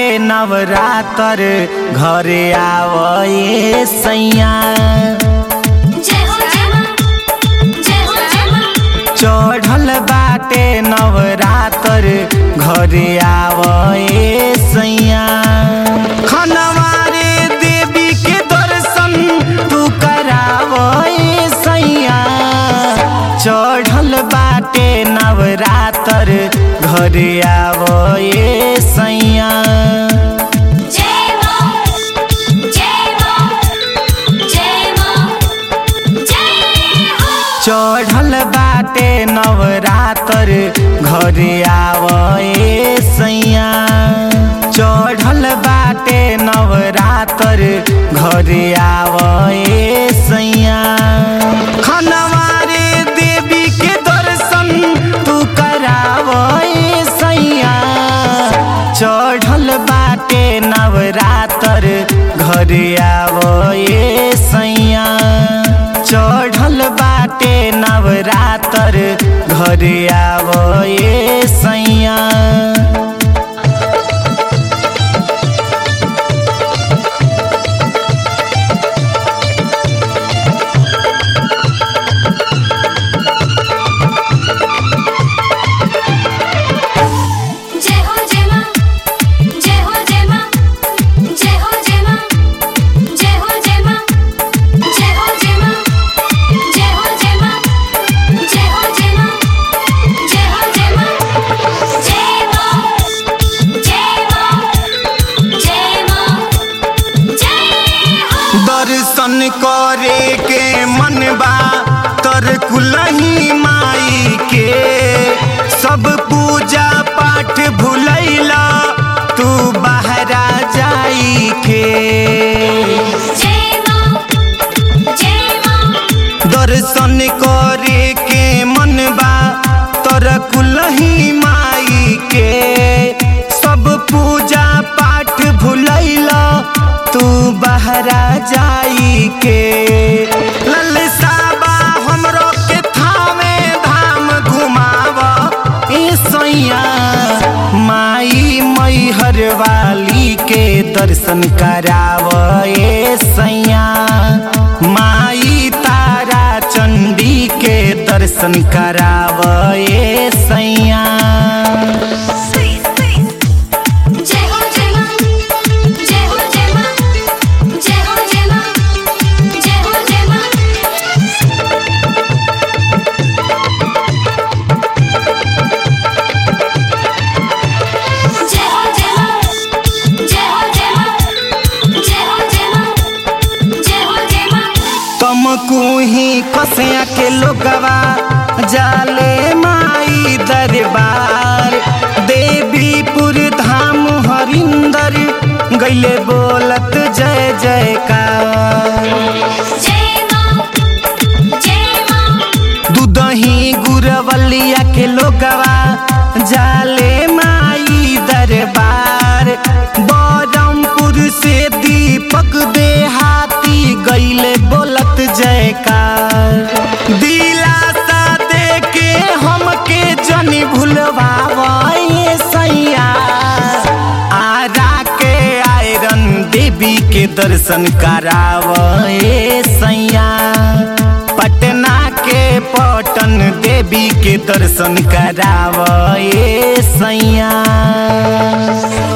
नवरातर घरे आवए सैया जय हो जय मां जय हो जय मां चढ़ल बाटे नवरातर घरे आवए सैया खनवारे देवी के दर्शन तू करावए सैया चढ़ल बाटे नवरातर घरे आवए सैया जय मां जय मां जय मां जय हो चढ़ल बाटे नवरातर घरे आवए सैया चढ़ल बाटे नवरातर घरे आवए सैया खनवारे देवी के दर्शन तू करावए सैया चढ़ल बाटे नवरातर घरे आवए सैया चढ़ल बाटे नवरातर घरे आवए सैया जय हो जय मां जय हो जय मां जय हो जय मां जय हो जय मां जय हो जय मां जय हो जय मां जय हो जय मां जय हो जय मां जय मां जय मां जय मां जय हो दर्शन करे के मनबा तर कुलही माई के सब पूजा पाठ भुलैला तू बहरा जाई के जय मां जय मां दर्शन करे के मनबा तर कुलही माई के सब पूजा पाठ भुलैला तू बहरा जाई के ललसाबा हमरो के थामे धाम घुमावा ए सैया माई मैहर वाली के दर्शन कराव ए सैया माई तारा चंडी के दर्शन कराव ए सैया जय हो जय मां जय हो जय मां जय हो जय मां जय हो जय मां जय हो जय मां जय हो जय मां जय हो जय मां जय हो जय मां तुमको ही कसिया के लोगवा जाले माई दरबार देवीपुर धाम हरिंदर गैले बोलत जय जयकार जय मां जय मां दूधही गुरवलिया के लोगवा जाले माई दरबार बरमपुर से दीपक देहाती गैले बोलत जयकार दिलासा दे के हमके जनी भूलवावे सैया आरा के आयरन देवी के दर्शन करावे सैया पटना के पटन देवी के दर्शन करावे सैया